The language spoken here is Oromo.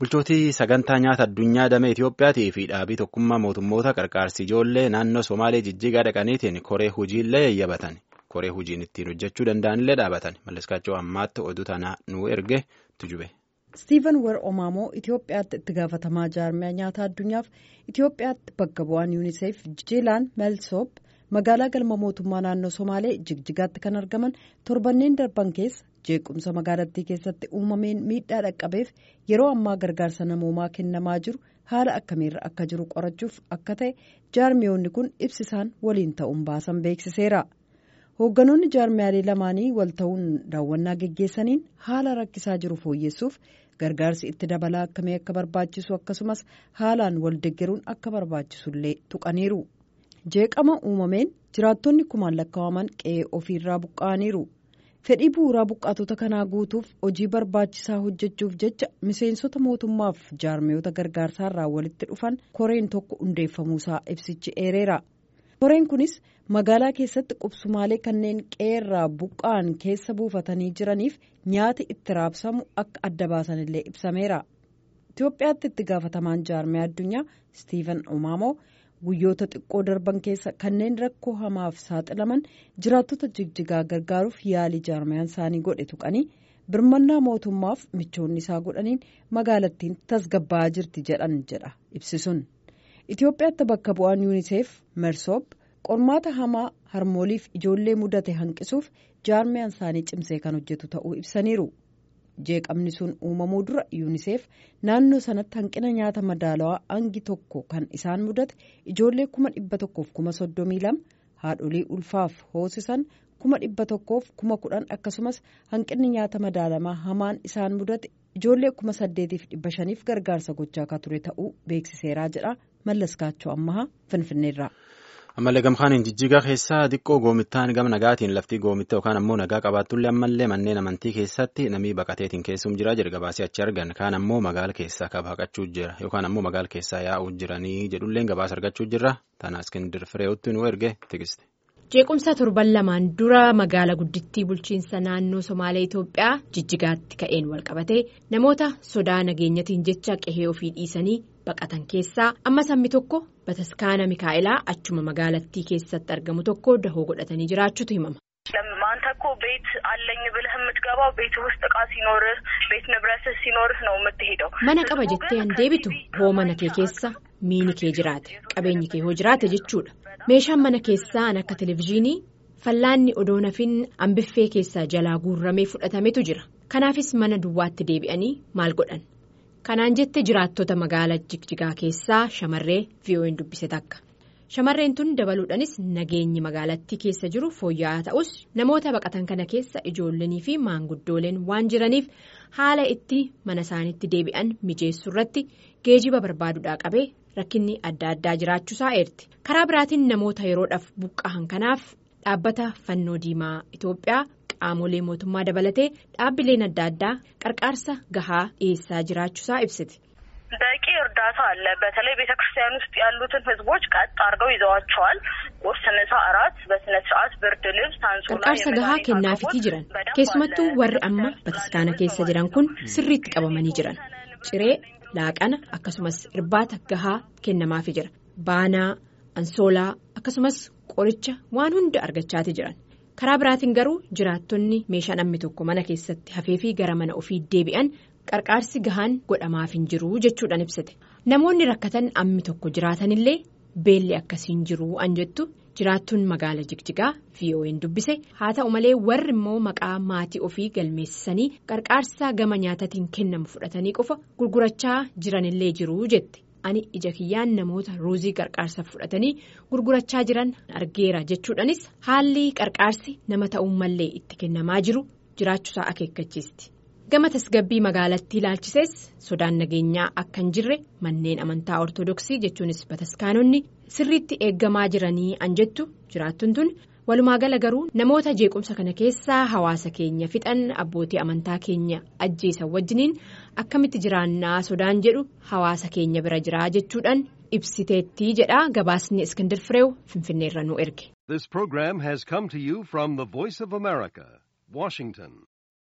Bulchootii sagantaa nyaata addunyaa damee Itiyoophiyaatii fi dhaabii tokkummaa mootummoota qarqaarsi ijoollee naannoo Somaalee jijjigaa dhaqaniitiin koree hojiillee yayyabatan. Koree hojiin ittiin hojjechuu danda'anillee dhaabatan. Malleskaachoo ammaatti oduu tanaa nuu erge tujube. Stiiven Wer Omaamoo Itoophiyaatti itti gaafatamaa jaarmiyaa nyaata addunyaaf Itoophiyaatti bakka bu'aan yuuniseef Jiilaan Meelsoop magaalaa galma mootummaa naannoo Somaalee jigjigaatti kan argaman torbanneen darban keessa jeequmsa magaalattii keessatti uumameen miidhaa dhaqqabeef yeroo ammaa gargaarsa namoomaa kennamaa jiru haala akkamiirra akka jiru qorachuuf akka ta'e jaarmiyoonni kun ibsisaan waliin ta'uun baasan beeksiseera. hoogganoonni jaarmiyaalee lamaanii wal ta'uun daawwannaa geggeessaniin haala rakkisaa jiru fooyyessuuf gargaarsi itti dabalaa akkamii akka barbaachisu akkasumas haalaan wal deggeruun akka barbaachisullee tuqaniiru jeeqama uumameen jiraattonni kumaan lakkaa'aman qe'ee ofiirraa buqqa'aniiru fedhii bu'uuraa buqqaatota kanaa guutuuf hojii barbaachisaa hojjechuuf jecha miseensota mootummaaf jaarmiyoota gargaarsaarraa walitti dhufan koreen tokko hundeeffamuusaa ibsichi eereera. koreen kunis magaalaa keessatti qubsumaalee kanneen qe'eerraa buqqa'an keessa buufatanii jiraniif nyaati itti raabsamu akka adda baasanillee ibsameera. Itoophiyaatti itti gaafatamaan jaarmiyaa addunyaa Stiiven Omaamoo guyyoota xiqqoo darban keessa kanneen rakkoo hamaaf saaxilaman jiraattota jigjigaa gargaaruuf yaalii jaarmiyaan isaanii godhe tuqanii birmannaa mootummaaf michoonni isaa godhaniin magaalattiin tasgabbaa'aa jirti jedhan jedha ibsisuun. Itoophiyaatti bakka bu'aan yuuniseef mersoop qormaata hamaa harmooliif ijoollee mudate hanqisuuf jaarmiyaan isaanii cimsee kan hojjetu ta'uu ibsaniiru jeeqamni sun uumamuu dura yuuniseef naannoo sanatti hanqina nyaata madaalawaa hangi tokko kan isaan mudate ijoollee kuma dhibba tokkoof kuma soddomii lama haadholii ulfaaf hoosisan kuma dhibba tokkoof kuma kudhan akkasumas hanqinni nyaata madaalamaa hamaan isaan mudate ijoollee kuma saddeetiif dhibba shaniif gargaarsa gochaa akka ture ta'uu beeksiseeraa jedha mallaskaachoo ammahaa finfinneerraa. ammallee gamkaaniin jijjigaa keessaa xiqqoo goomittaan gama nagaatiin laftii goomitta yookaan ammoo nagaa qabaattullee ammallee manneen amantii keessatti namii baqateetiin keessum jira jedha gabaasee achi argan kaan ammoo magaala keessaa kabaqachuu jira yookaan ammoo magaala keessaa yaa'uu jiranii jedhulleen gabaasa argachuu jirra tana iskindir firee'utti nu erge tikiste. jeequmsa torban lamaan dura magaala guddittii bulchiinsa naannoo somaalee itoophiyaa jijjigaatti ka'een walqabatee namoota sodaa nageenyatiin jecha qehee ofii dhiisanii baqatan keessaa amma sammi tokko bataskaana mikaa'elaa achuma magaalattii keessatti argamu tokko dahoo godhatanii jiraachuutu himama. አንተ እኮ ቤት አለኝ ብለህ የምትገባው ቤት ውስጥ እቃ ሲኖርህ ቤት ንብረትህ ሲኖርህ ነው የምትሄደው mana qaba jettee an deebitu hoo mana kee keessa miini kee jiraate qabeenyi kee hoo jiraate jechuudha meeshaan mana keessaa an akka televizyiinii fallaanni odoo nafin ambiffee keessaa jalaa guurramee fudhatametu jira kanaafis mana duwwaatti deebi'anii maal godhan kanaan jette jiraattota magaalaa jigjigaa keessaa shamarree vo'n dubbise takka. shamarreen tun dabaluudhaanis nageenyi magaalattii keessa jiru fooyya'aa ta'us namoota baqatan kana keessa ijoollanii fi maanguddooleen waan jiraniif haala itti mana isaaniitti deebi'an mijeessuu irratti geejiba barbaaduudhaa qabee rakkinni adda addaa jiraachuusaa eerti karaa biraatiin namoota yeroodhaaf buqqa'an kanaaf dhaabbata fannoo diimaa itoophiyaa qaamolee mootummaa dabalatee dhaabbileen adda addaa qarqaarsa gahaa dhiyeessaa jiraachuusaa ibsiti. በቂ እርዳታ አለ። በተለይ ቤተ ክርስቲያን ውስጥ ያሉትን ህዝቦች ቀጥ አድርገው ይዘዋቸዋል። ቁርስ፣ ምሳ፣ እራት በስነ ስርዓት ብርድ ልብስ፣ አንሶላ qarqaarsa gahaa kennaafitii jiran keessumattuu warri amma bataskaana keessa jiran kun sirriitti qabamanii jiran ciree laaqana akkasumas irbaata gahaa kennamaafi jira baanaa ansoolaa akkasumas qoricha waan hunda argachaati jiran karaa biraatiin garuu jiraattonni meeshaa namni tokko mana keessatti hafeefi gara mana ofii deebi'an. qarqaarsi gahaan godhamaaf hin jiru jechuudhaan ibsite namoonni rakkatan ammi tokko jiraatanillee beelli akkasiin jiru an jettu jiraattuun magaala jigjigaa vo'n dubbise haa ta'u malee warri immoo maqaa maatii ofii galmeessisanii qarqaarsa gama nyaatatiin kennamu fudhatanii qofa gurgurachaa jiranillee jiru jette ani ija kiyyaan namoota ruuzii qarqaarsa fudhatanii gurgurachaa jiran argeera jechuudhaanis haalli qarqaarsi nama ta'uun mallee itti kennamaa jiru jiraachuusaa akeekkachiisti. gama tasgabbii magaalattii ilaalchisees sodaan nageenyaa akka hin jirre manneen amantaa ortodoksii jechuunis bataskaanonni sirriitti eeggamaa jiranii an jettu jiraattuun tun walumaa gala garuu namoota jeequmsa kana keessaa hawaasa keenya fixan abbootii amantaa keenya ajjeesan wajjiniin akkamitti jiraannaa sodaan jedhu hawaasa keenya bira jiraa jechuudhaan ibsiteettii jedha gabaasni iskindir fireew finfinneerra nu erge. This program has come to you from the Voice of America, Washington.